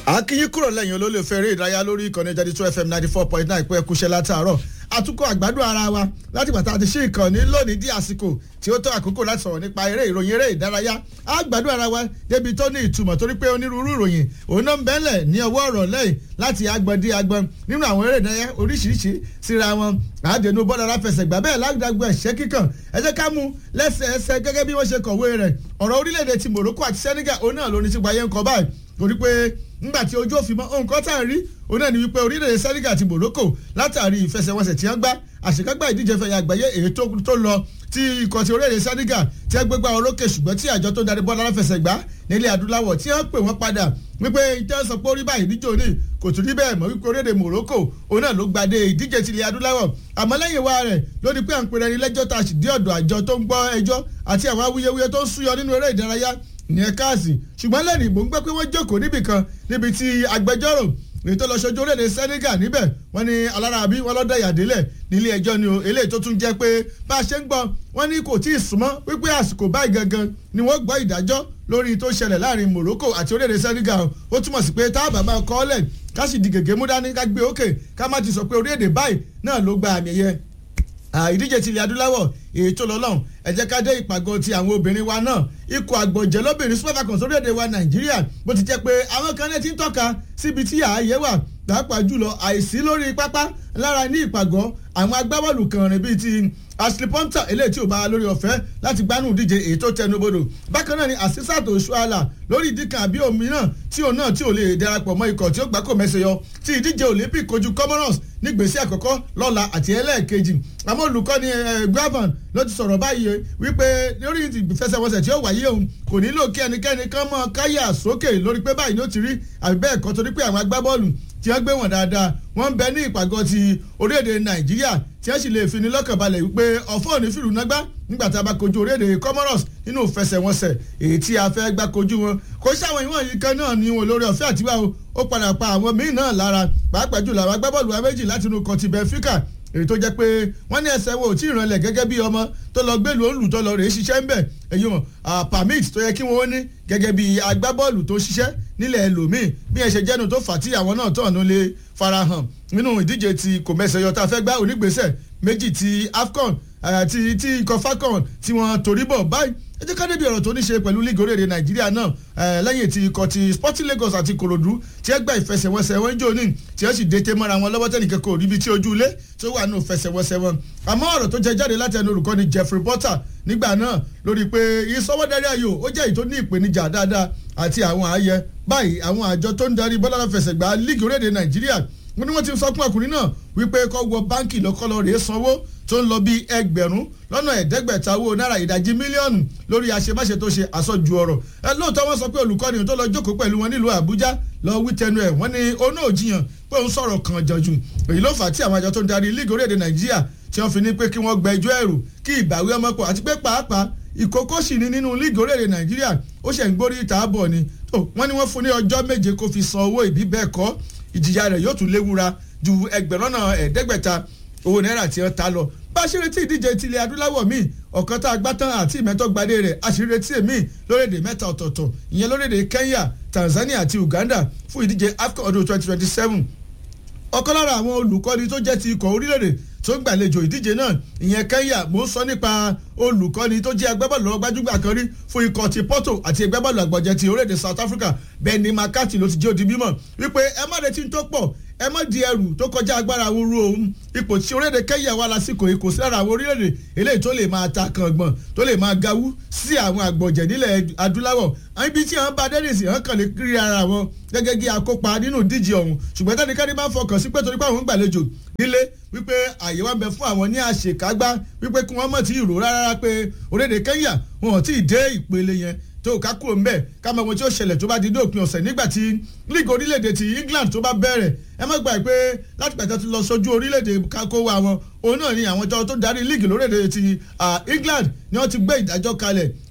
akínyín kúrò lẹ́yìn olólùfẹ́ eré ìdárayá lórí ìkànnì jáde two fm ninety four point nine pé ẹkúṣẹ́ látàárọ̀ àtúkọ̀ àgbàdo ara wa láti pàtàkì àti ṣí ìkànnì lónìí di àsìkò tí ó tó àkókò láti sọ̀rọ̀ nípa eré ìròyìn eré ìdárayá àgbàdo ara wa débi tó ní ìtumọ̀ torí pé onírúurú ìròyìn òun náà ń bẹ́lẹ̀ ní ọwọ́ ọ̀rọ̀ lẹ́yìn láti agbọ̀n dé agbọ̀n nínú àwọn eré ìdárayá oríṣiríṣi síra wọn àdénú bọ́ọ̀lù aláfẹsẹ̀gbá bẹ́ẹ̀ lágbàgbọ́ ẹ̀ṣẹ́ kíkàn ẹ jẹ́ ká mú lẹ́sẹẹsẹ gẹ́gẹ́ bí wọ́n ṣe kọ̀wé rẹ̀ ọ̀rọ̀ orílẹ̀-èdè ti Morocco àti Senegal òun náà ló ní sípa yẹn kọ báyìí torí pé nígbà tí ojú òfin mọ́ nǹkan tá à ń rí òun náà ni wípé orílẹ̀-èdè Senegal àti Morocco látàrí ìfẹsẹ̀wọnsẹ̀ tí wọ́n gbá àṣekágbá ìdíje fẹ̀yà àgbáyé èyí tó lọ tí ikọ̀ ti orílẹ̀-èdè Senegal tí wọ́n gbégbá orókè ṣùgbọ́n tí àjọ tó darí bọ́ọ̀lù aláfẹsẹ̀gbá nílẹ̀ adúláwọ̀ tí wọ́n pè wọ́n padà wípé ìtẹ́ sọ pé orí báyìí níjó ní kò tún rí bẹ́ẹ̀ mọ́ wípé orílẹ̀-èdè Morocco òun náà ló gbadé ìdíje ti ilẹ̀ adúláwọ̀ àmọ́ lẹ́yìn wa rẹ̀ ló ní pé à ń pèrè ẹni lẹ́jọ́ tá a sì dé ọ̀dọ̀ àjọ tó ń gbọ́ ẹjọ́ àti àwọn awuyewuye tó ń súyọ nínú eré ìdárayá ìyẹn káàsì ṣùgbọ́n lẹ́rìí mò ń gbọ́ pé wọ́n jókòó níbì kan níbi tí agbẹjọ́rò èyí tó lọ ṣojú orílẹ̀-èdè Senegal níbẹ̀ wọ́n ní alárabi wọn lọ́dọ̀ ìyàdélẹ̀ nílé ẹjọ́ ni o eléyìí tó tún jẹ́ pé bá a ṣe ń gbọ́ wọ́n ní kò tí ì súnmọ́ wípé àsìkò báyìí gangan ni wọ́n gbọ́ ìdájọ́ lórí tó ṣẹlẹ̀ láàrin Morocco àti orílẹ̀-èdè Senegal ó túmọ̀ sí pé táàbà máa kọ́ ọ́lẹ̀ ká sì di gègé mú dání ká gbé òkè ká má ti sọ pé orílẹ̀-èdè báyìí náà ló gba àmì ẹ̀yẹ ìdíje ti ilẹ̀ adúláwọ̀ èyí tó lọ lọ́hùn ẹ jẹ́ ká dé ìpàgọ́ ti àwọn obìnrin wa náà ikọ̀ àgbọ̀jẹ̀ lóbìnrin super falcons orílẹ̀-èdè wa nàìjíríà bó ti jẹ́ pé àwọn kan náà ti ń tọ́ka síbi tí ààyè wà pàápàá jùlọ àìsí lórí pápá lára ní ìpàgọ́ àwọn agbábọ́ọ̀lù kan rìn bíi ti ashley ponta eléyìí tí ò bá lórí ọ̀fẹ́ láti gbánú ìdíje èyí tó tẹnubodò bákan náà ni asisat oṣuala lórí ìdí kan àbí òmíràn tí òun náà tí ò lè darapọ̀ mọ́ ikọ̀ tí ó gbáko mẹ́sẹ̀ yọ tí ìdíje olympic kojú comoros nígbèsè àkọ́kọ́ lọ́la àti ẹlẹ́ẹ̀kejì àmọ́ olùkọ́ni gravan ló ti sọ̀rọ̀ báyìí wípé lórí ìfẹsẹ̀wọnsẹ̀ tí ó wáyé òun kò nílò kí ẹnikẹ́ni kan mọ́ káyà sókè lórí pé báyìí ló ti rí àbí bẹ́ẹ̀ kọ́ torí pé àwọn agbábọ́ọ̀lù tí wọ́n gbé wọn dáadáa wọ́n ń bẹ ní ìpàgọ́ ti orílẹ̀-èdè nàìjíríà tí wọ́n sì lè fi ní lọ́kàn balẹ̀ wípé ọ̀fọ́ òní fìlú nágbá nígbà tá a bá kojú orílẹ̀-èdè comoros nínú ìfẹsẹ̀wọnsẹ̀ èyí tí a fẹ́ gbá kojú wọn kò sáwọn ìwọ̀n yìí kan náà ní wọn lórí ọ̀fẹ́ àtiwá o ó padà pa àwọn míì náà lára pàápàá jùlọ àwọn agbábọ́ọ̀lù wa méjì láti inú kọtì Benfica èyí tó jẹ́ pé wọ́n ní ẹsẹ̀ wo ò tí ì rànlẹ̀ gẹ́gẹ́ bí ọmọ tó lọ gbẹ́lu olù tó lọ rèé ṣiṣẹ́ ńbẹ̀ èyí mọ̀ permit tó yẹ kí wọ́n ní gẹ́gẹ́ bí agbábọ́ọ̀lù tó ṣiṣẹ́ nílẹ̀ ẹlòmíì bí ẹ ṣe jẹ́nu tó fà tí àwọn náà tọ̀nù lè farahàn nínú ìdíje ti kò mẹ́sẹ̀ yọ tá a fẹ́ gbá onígbésẹ̀ méjì ti AFCON ti ti ikọ̀ falcon tí wọ́n torí bọ̀ báyìí ẹ jẹ́ ká débi ọ̀rọ̀ tó ní ṣe pẹ̀lú líìgì orílẹ̀-èdè nàìjíríà náà lẹ́yìn tí ikọ̀ ti sporting lagos àti korodu tí ẹ gba ìfẹsẹ̀wọnsẹ̀ wọn jò ní tí ẹ sì dété mọ́ra wọn lọ́wọ́ tẹ́nìkan kò ríbi tí ojú ilé tó wà nù fẹsẹ̀wọnsẹ̀ wọn àmọ́ ọ̀rọ̀ tó jẹ jáde láti ẹnu olùkọ́ni jeffrey potter nígbà náà lórí pé ìsọwọ́darí ayò ó jẹ́ èyí tó ní ìpèníjà dáadáa àti àwọn ààyè báyìí àwọn àjọ tó ń darí bọ́lá fẹsẹ̀gbá líìgì orílẹ̀-èdè nàìjíríà wọ́n ní wọ́n ti sọ fún ọkùnrin náà wípé kó wọ báǹkì lọ́kọ́lọ́ rèé sanwó tó ń lọ bíi ẹgbẹ̀rún lọ́nà ẹ̀ẹ́dẹ́gbẹ̀ta owó náírà ìdajì mílíọ̀nù lórí àṣemáṣe tó ṣe àsọjù ọ̀rọ̀ ẹ lóòótọ́ wọ́n sọ pé olùkọ́ni tó lọ jókòó pẹ̀lú wọn nílùú àbújá lọ wí tẹnu ẹ̀ wọ́n ní oná òjìyàn pé òun sọ̀rọ̀ kan jọ̀jù èyí ló fà á tí àwọn àjọ tó ń darí líìgì orílẹ̀-èdè nàìjíríà tí wọ́n fi ní pé kí wọ́n gba ẹjọ́ ẹ̀rù kí ìbáwí ọmọ pọ̀ àti pé pàápàá ìkókó sì ní nínú líìgì orílẹ̀-èdè nàìjíríà ó ṣẹ̀ ń gbórí ìta bọ̀ ni wọ́n ní wọ́n fún ní ọjọ́ méje kó fi san owó ìbí bẹ́ẹ̀ kọ́ ìjìyà rẹ̀ yóò tún léwura ju ẹgbẹ̀rún náà ẹ̀ẹ́dẹ́gbẹ̀ta owó náírà tí wọ́n ta lọ bá a ṣe retí ìdíje tilẹ̀ adúláwọ̀ míì ọ̀kan tá a gbá tán àti ìmẹ́tọ́gbadé rẹ̀ a ṣe retí èmi lórílẹ̀‐èdè mẹ́ta ọ̀tọ̀ọ̀tọ̀ ìyẹn lórílẹ̀‐èdè Kenya Tanzania àti Uganda fún ìdíje AFCON ọdún twenty twenty seven ọ̀kan lára àwọn olùkọ́ni tó jẹ́ ti ikọ̀ orílẹ̀-èdè tó ń gbàlejò ìdíje náà ìyẹn Kenya mò ń sọ nípa olùkọ́ni tó jẹ́ agbábọ́ọ̀lù lọ́wọ́ gbajúgbà kan rí fún ikọ̀ ti Porto àti agbábọ́ọ̀lù àgbọ̀jẹ̀ ti orílẹ̀-èdè South Africa Benny McCarthy ló ti jẹ́ òdi mímọ̀ wípé ẹ má retí tó pọ̀ ẹ má di ẹrù tó kọjá agbára àwọn orú òun ipò tí orílẹ̀-èdè Kenya wà lásìkò yìí kò sí lára àwọn orílẹ̀-èdè eléyìí tó lè máa ta kàngbọ̀n tó lè máa gawú sí àwọn àgbọ̀jẹ̀ nílẹ̀ adúláwọ̀ ibi tí àwọn bá dẹ́rẹ́sì hàn kàn lè kiri ara wọn gẹ́gẹ́ bí akópa nínú ìdíje ọ̀hún ṣùgbọ́n tẹ́nikẹ́ni máa ń fọkàn sí pé torí pé àwọn ń gbàlejò nílé wípé àyè wa ń bẹ fún àwọn ní àṣekágbá wípé kí wọ́n mọ̀ tí ìró rárá pé orílẹ̀-èdè Kenya wọn ò tí ì dé ìpele yẹn tó ká kúrò ń bẹ̀ ká mọ ohun tí ó ṣẹlẹ̀ tó bá di dópin ọ̀sẹ̀ nígbà tí league orílẹ̀-èdè ti England tó bá bẹ̀rẹ̀ ẹ má gbà pé láti pàtàkì tó lọ sójú orílẹ̀-èdè kakó wa wọn òun náà ni àwọn ìjọ tó darí league lórílẹ̀-èdè ti England ni wọ́n ti gbé ìdájọ́ kalẹ̀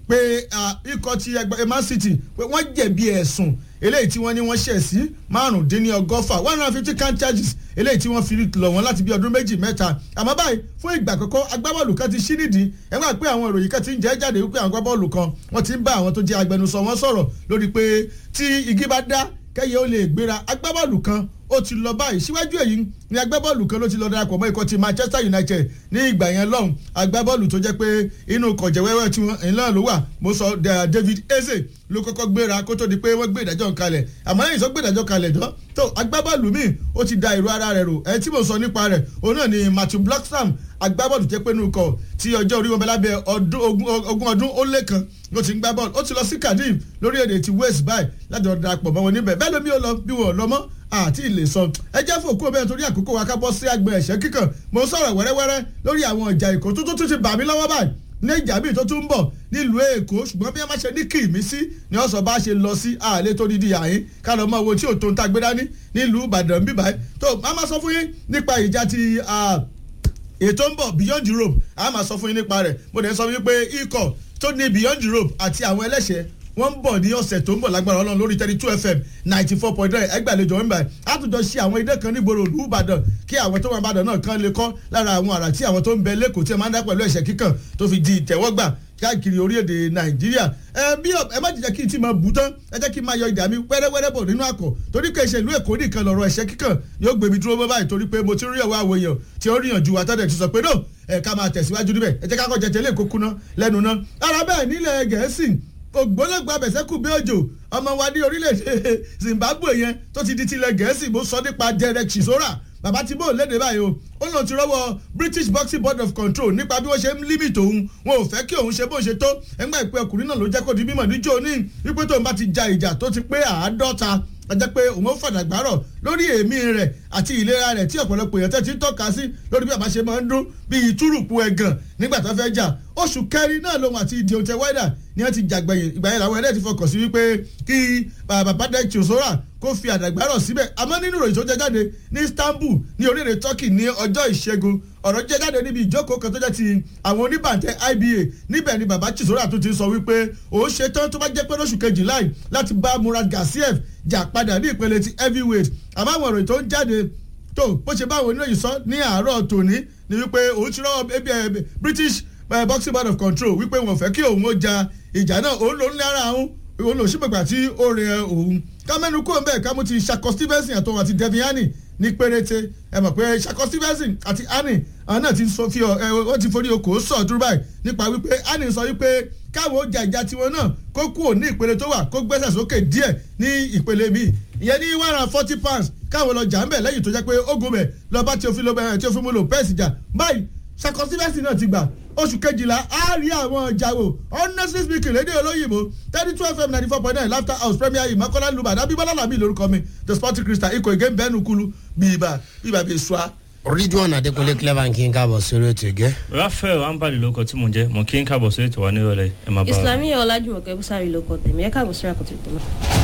pé ikọ̀ ti ẹgbẹ́ Man City pé wọ́n jẹ̀bi ẹ̀sùn eléyìí tí wọ́n ní wọ́n ṣẹ̀ sí márùndínlọ́gọ́fà one hundred and fifty count charges eléyìí tí wọ́n fi lọ̀ wọ́n láti bí ọdún méjì mẹ́ta àmọ́ báyìí fún ìgbà àkọ́kọ́ agbábọ́ọ̀lù kan ti ṣí nídìí ẹ máa pé àwọn ìròyìn kan ti ń jẹ́ jáde wípé àwọn agbábọ́ọ̀lù kan wọ́n ti ń bá àwọn tó jẹ́ agbẹnusọ wọn sọ̀rọ̀ lórí pé tí igi bá dá kẹ́yẹ ó lè gbéra agbábọ́ọ̀lù kan ó ti lọ báyìí síwájú èyí ni agbábọ́ọ̀lù kan ló ti lọ darapọ̀ mọ́ ikọ̀ ti Manchester United ní ìgbà yẹn lọ́hùn agbábọ́ọ̀lù tó jẹ́ pé inú kọ̀jẹ̀wẹ́wẹ́ tí wọ́n ńlá ló wà mo sọ David Eze ló kọ́kọ́ gbéra kó tó di pé wọ́n gbé ìdájọ́ kalẹ̀ àmọ́ lẹ́yìn tó gbé ìdájọ́ kalẹ̀ dán tó agbábọ́ọ̀lù míì ó ti da ìró ara rẹ̀ rò ẹ̀ tí mo sọ nípa rẹ̀ òun náà ni Matthew Blackstone agbábọ́ọ̀lù jẹ́ pé nínú kọ̀ tí ọjọ́ orí wọn bẹ lábẹ́ ogún ọdún ó lé kan ló ti ń gbá bọ́ọ̀lù ó ti lọ sí Cardiff lórílẹ̀‐èdè ti Wales báyìí láti ọ̀dà darapọ̀ mọ́ wọn níbẹ̀ bẹ́ẹ̀ lómi ó lọ bí wọn ò lọ mọ́ àti ilé sọ ẹ jẹ́ fún òkú ọbẹ̀ torí àkókò wa ká bọ́ sí àgbẹ̀ ẹ̀ṣẹ́ kíkàn mo ń sọ̀rọ̀ wẹ́rẹ́wẹ́rẹ́ lórí àwọn ìjà ìkó tó tún ti bà mí lọ́wọ́ báyìí ní ìjà bíi tó tún ń bọ̀ nílùú èkó ṣùgbọ́n bí wọ́n bá ṣe ní kì í mí sí ni wọ́n sọ bá ṣe lọ sí àlẹ́ tó dídí àyín ká lọ mọ owó tí ò tó ń ta gbé dání nílùú ìbàdàn bíbáyìí tó a máa sọ fún yín nípa ìjà ti ètò ń bọ̀ beyond europe a máa sọ fún yín nípa rẹ̀ mo dẹ̀ sọ wípé ikọ̀ tó ní beyond europe àti àwọn ẹlẹ́ṣẹ̀ wọ́n ń bọ̀ ní ọ̀sẹ̀ tó ń bọ̀ lágbára ọlọ́run lórí thirty two fm ninety four point nine ẹgbàlejò ń bá àtúntò ṣe àwọn idé kan nígboro ìlú ìbàdàn kí àwọn tó wà ìbàdàn náà kàn lè kọ́ lára àwọn àrà tí àwọn tó ń bẹ lẹ́kọ̀ọ́ tí ẹ máa ń dá pẹ̀lú ẹ̀ṣẹ̀ kíkàn tó fi di ìtẹ̀wọ́gbà káàkiri orílẹ̀-èdè nàìjíríà ẹ bí ẹ má jẹ́ kí n ti máa bù tán ẹ jẹ́ kí n máa yọ ìdá mi wẹ́rẹ́wẹ́rẹ́ bọ̀ nínú àkọ́ torí pé ìṣèlú èkó nìkan lọ̀rọ̀ ẹ̀ṣẹ̀ kíkàn yóò gbé mi dúró mọ́ báyìí torí pé mo ti rí ọ̀wọ́ àwọn èèyàn tí ó ríyànjú wa tọ́jà ti sọ pé no ẹ ká máa tẹ̀síwájú níbẹ̀ ẹ jẹ́ ká kọ́ jẹ tẹ́lẹ̀ kókó ná lẹ́nu ná ara bẹ́ẹ̀ nílẹ̀ gẹ̀ẹ́sì ògbólógbò abẹ̀sẹ̀kù bí òjò ọmọ wa ní orílẹ̀-èdè Zimbabwe yẹn tó ti di tilẹ̀ gẹ̀ẹ́sì mo sọ nípa Derek Chisora bàbá tí bò léde báyìí o ó lọ ti rọ́wọ́ British Boxing Board of Control nípa bí wọ́n ṣe ń límìtì òun wọn ò fẹ́ kí òun ṣe bó ṣe tó ẹgbẹ́ ìpè ọkùnrin náà ló jẹ́ kó di mímọ̀ níjó ní wípé tóun bá ti ja ìjà tó ti pé àádọ́ta ajẹ́ pé òun ó fàdàgbárọ̀ lórí èémí rẹ̀ àti ìlera rẹ̀ tí ọ̀pọ̀lọpọ̀ èèyàn tẹ́ ti ń tọ́ka sí lórí bí àbá ṣe máa ń dún bí ìtúrùpù ẹ̀gàn nígbà tó fẹ́ jà oṣù kẹrin náà lòun àti Deontay Wilder ni wọ́n ti jàgbẹ̀yìn ìgbà yẹn làwọn ẹlẹ́ẹ̀tì fọkàn sí wípé kí bàbá dẹ́ Chisora kó fi àdàgbárọ̀ síbẹ̀ àmọ́ nínú ìròyìn tó jẹ́ jáde ní Istanbul ní orílẹ̀ Turkey ní ọjọ́ ìṣẹ́gun ọ̀rọ̀ jẹ́ jáde níbi ìjókòó kan tó jẹ́ ti àwọn oníbàntẹ́ IBA níbẹ̀ ni bàbá Chisora tó ti sọ wípé òun ṣe tán tó bá jẹ́ pé lóṣù kejìlá yìí láti bá Murat Gassiev jà padà ní ìpele ti heavyweight àmọ́ àwọn ìròyìn tó ń jáde tó bó ṣe báwo oníròyìn sọ ní àárọ̀ tòní ni wípé òun ti rọ́wọ́ British Boxing Board of Control wípé wọn fẹ́ kí òun ó ja ìjà náà òun ló ń lára òun òun lò sípèpà tí ó rẹ òun kámẹ́nu kó bẹ́ẹ̀ ká mú ti Shako Stevenson àtọwọ́ àti Devin Haney ní péréte ẹ mọ̀ pé Shako Stevenson àti Haney àwọn náà ti sọ fi ẹ wọ́n ti forí okòó sọ̀ dúró báyìí nípa wípé Haney sọ wípé káwọn ó ja ìjà tiwọn náà kó kúrò ní ìpele tó wà kó gbẹ́sẹ̀ sókè díẹ̀ ní ìpele míì ìyẹn ní one hundred forty pounds káwọn lọ jà ń bẹ̀ lẹ́yìn tó jẹ́ pé ogun bẹ̀ lọ bá tí o fi lo bẹ̀rẹ̀ tí o fi mú lò pẹ́ẹ́sì jà báyìí Shako Stevenson náà ti gbà oṣù kejìlá á rí àwọn ọjà wò honestly speaking lédè olóyìnbó thirty two fm ninety four point nine laughter house premier ìmọ̀kọ́lá lùbàdàn abíbọ́lá làbí lórúkọ mi the sporting crystal ikọ̀ ìgé bẹ́ẹ̀nù kulu bíbà bíbà bíi sua. ridwan adekunle clever kí n káàbọ̀ sórí ètò ìgẹ́. rafael ambali ló kọ tí mo jẹ mo kí n káàbọ̀ sórí ètò wa nírọ̀lẹ́ ẹ máa bá wa. islamiyah ọlájúmọ̀kẹ́ bùsàrí ló kọ tèmi ẹ káàbọ̀ sórí àkọ́tún ìpínlẹ̀.